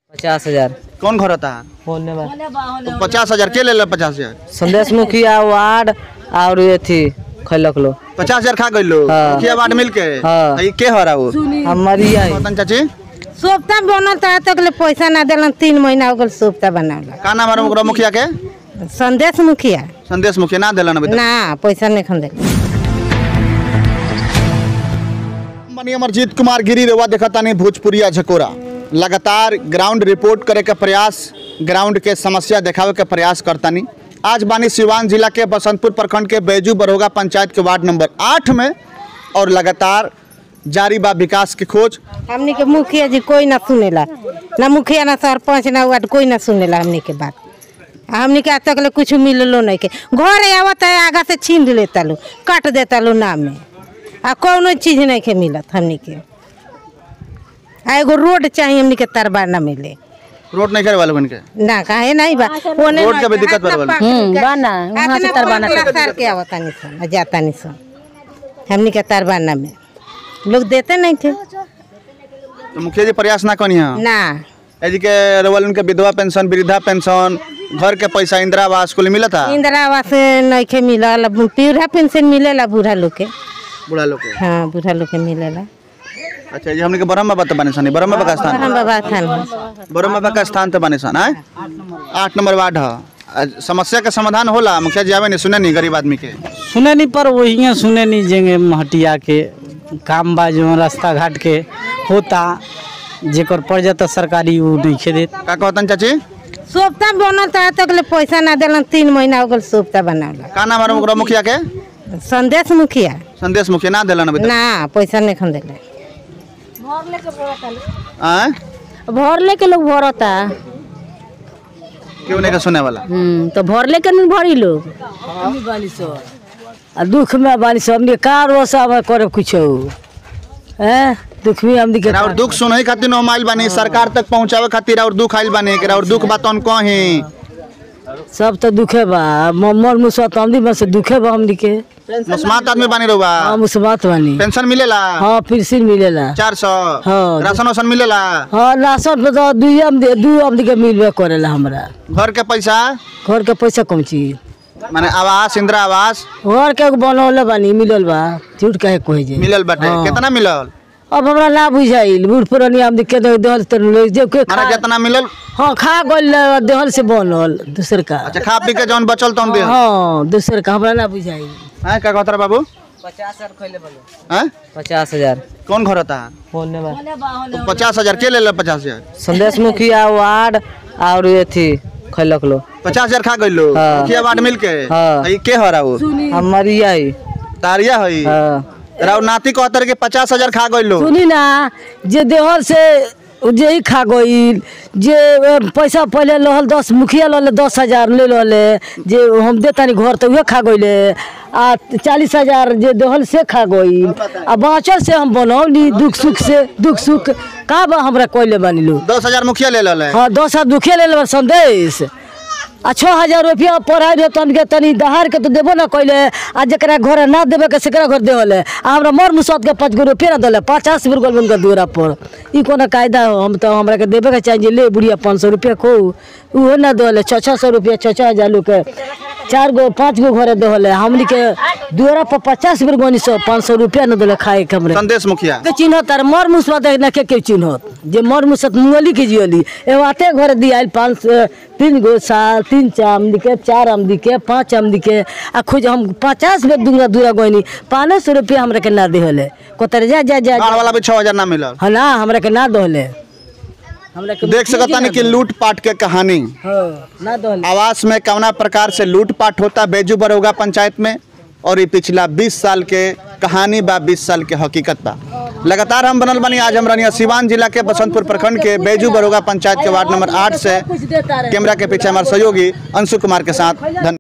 पचास हजार कौन घर होता है बोलने बा तो पचास हजार के ले पचास हजार संदेश मुखिया वार्ड और अथी खैलक लो पचास हजार खा गई लो हाँ। मुखिया वार्ड मिल के हाँ। ई के हो रहा वो हमारी आई पतन चाची सोफ्ता बनल त तक ले पैसा ना देलन तीन महीना हो गल सोफ्ता बनावला का नाम है ओकरा मुखिया के संदेश मुखिया संदेश मुखिया ना दिलन अभी तक ना पैसा नहीं खन दे मनी अमरजीत कुमार गिरी रेवा देखतानी भोजपुरिया झकोरा लगातार ग्राउंड रिपोर्ट करे के प्रयास ग्राउंड के समस्या देखावे के प्रयास करतानी आज बानी सिवान जिला के बसंतपुर प्रखंड के बैजू बरोगा पंचायत के वार्ड नंबर आठ में और लगातार जारी बा विकास की खोज हमनी के मुखिया जी कोई ना सुनेला ना मुखिया ना सरपंच ना वार्ड कोई ना सुनेला हमनी के बात आ हमनी के आज तक ले कुछ मिललो नहीं के घर आवत है आगा से छीन लेता लो काट देता लो नाम में आ कौनो चीज नहीं के मिलत हमनी के आ एगो रोड चाहिए हमनी के तरबा ना मिले रोड नहीं करे वाले बन के ना काहे नहीं बा ओने रोड के भी दिक्कत बा बा। हम्म बाना वहां से तरबाना सर के आवता नहीं सन जाता नहीं सन हमनी के तरबाना में लोग देते नहीं थे तो मुखिया जी प्रयास ना कनी है ना यदि के रवल के विधवा पेंशन वृद्धा पेंशन घर के पैसा इंदिरा आवास कुल मिला था इंदिरा आवास नहीं के मिलल बूढ़ा पेंशन मिलेला बूढ़ा लोग के बुढ़ा लोग के हाँ बूढ़ा लोग के मिलेला अच्छा ये हमने के ब्रह्म बाबा तो बने सन ब्रह्म बाबा का स्थान हम बाबा थान ब्रह्म बाबा का स्थान तो बने सन आय आठ नंबर वार्ड है आ, समस्या का समाधान होला मुखिया जी आवे नहीं सुने नहीं गरीब आदमी के सुने नहीं पर वही सुने नहीं जेंगे महटिया के काम बा जो रास्ता घाट के होता जेकर पड़ जाता सरकारी वो नहीं देत का कहतन चाची सोफ्ता बनल त तक ले पैसा ना देलन तीन महीना हो गल सोफ्ता बनावला का नाम है ओकरा मुखिया के संदेश मुखिया संदेश मुखिया ना दिलन अभी तक ना पैसा नहीं खन देले आय भर लेके लोग भरता क्यों नहीं का सुने वाला हम्म, तो भर लेके नहीं भरी लोग आ दुख में बानी सब हमने का रोसा में करे कुछ हैं दुख में हमने के और दुख सुनई खातिर नो माइल बानी सरकार तक पहुंचावे खातिर और दुख आइल बानी और दुख बात उन कहीं सब तो दुखे बा म- मर मुसत हमनी में से दुखे बा हमनी के मुस्मात आदमी बानी रहुआ हम उस बात बानी पेंशन मिलेला हाँ फिर सिर मिलेला चार सौ हाँ। राशन वासन मिलेला हाँ राशन पे तो दुई आमदी दू आमदी के मिलबे करेला हमरा घर के पैसा घर के पैसा कम चीज माने आवास इंदिरा आवास घर के बनौले बानी मिलल बा झूठ कहे कोई जे मिलल बाटे हाँ। कितना मिलल अब हमरा ना बुझाइल बूढ़ पुरानी आमदी के दे देहल त ले जे के माने खा जितना मिलल हाँ खा गइल देहल से बनल दूसर का अच्छा खा पी के जौन बचल तौन दे हाँ दूसर का हमरा ना बुझाइल हैं का कहत रहा बाबू पचास हजार खैले बोलो हैं पचास हजार कौन घर होता है बोलने बा तो पचास हजार के ले ले पचास हजार संदेश मुखिया वार्ड और अथी खैलक लो पचास हजार खा गई लो हाँ। मुखिया वार्ड मिल के हाँ। ई के हो रहा वो हमारी आई तारिया हई हाँ राव नाती कहतर के पचास हजार खा गई लो सुनी ना जे देहल से जे ही खा गइल जे ए, पैसा पहले लहल दस मुखिया लहले दस हजार ले लहले जे हम देतानी घर तो उहे खा गइले आ चालीस हजार जे देहल से खा गइल आ बाँचल से हम बनौली दुख सुख से दुख सुख का बा हमरा कोइले बानी लो दस हजार मुखिया ले ले हाँ दस हजार दुखिया ले लेबर संदेश आ छः हजार रुपया पढ़ाई रहे तन के तनी दहार के तो देबो ना कैले आ जरा घर ना देबे के सेकरा घर देवले आ हमरा मर मुसत के पाँच गो रुपया ना दले पचास रुपये गोल उनका दूरा पर ई कोनो कायदा हो हम तो हमरा के देबे के चाहिए ले बुढ़िया पाँच सौ रुपया खो उहो ना दले छः छः सौ रुपया छः छः हजार लोग के चार गो पाँच गो घर देवले हमनी के दूरा पर पचास रुपये गोनी सौ पाँच सौ रुपया ना दले खाए के हमरे संदेश मुखिया के चिन्ह तार मर मुसवा देख ना के के चिन्हत जे मर मुसत मुंगली के जियली एगो आते घर दियाल पाँच सौ- तीन गो साल तीन चा आमदी के चार आमदी के पाँच आमदी के आ खुद हम पचास बेर दूंगा दूरा गोइनी पाँच सौ रुपया हमरा के ना देहले कोतर जा जा जा बाढ़ वाला भी छह हजार ना मिलल हाँ ना हमरा के ना दहले हमरा के देख सकता नहीं कि लूट पाट के कहानी हाँ ना दहले आवास में कवना प्रकार से लूट पाट होता बेजू बरोगा पंचायत में और ये पिछला 20 साल के कहानी बा 20 साल के हकीकत बा लगातार हम बनल बनी आज हम रनिया सिवान जिला के बसंतपुर प्रखंड के बेजू बरोगा पंचायत के वार्ड नंबर आठ से कैमरा के पीछे हमारे सहयोगी अंशु कुमार के साथ धन्यवाद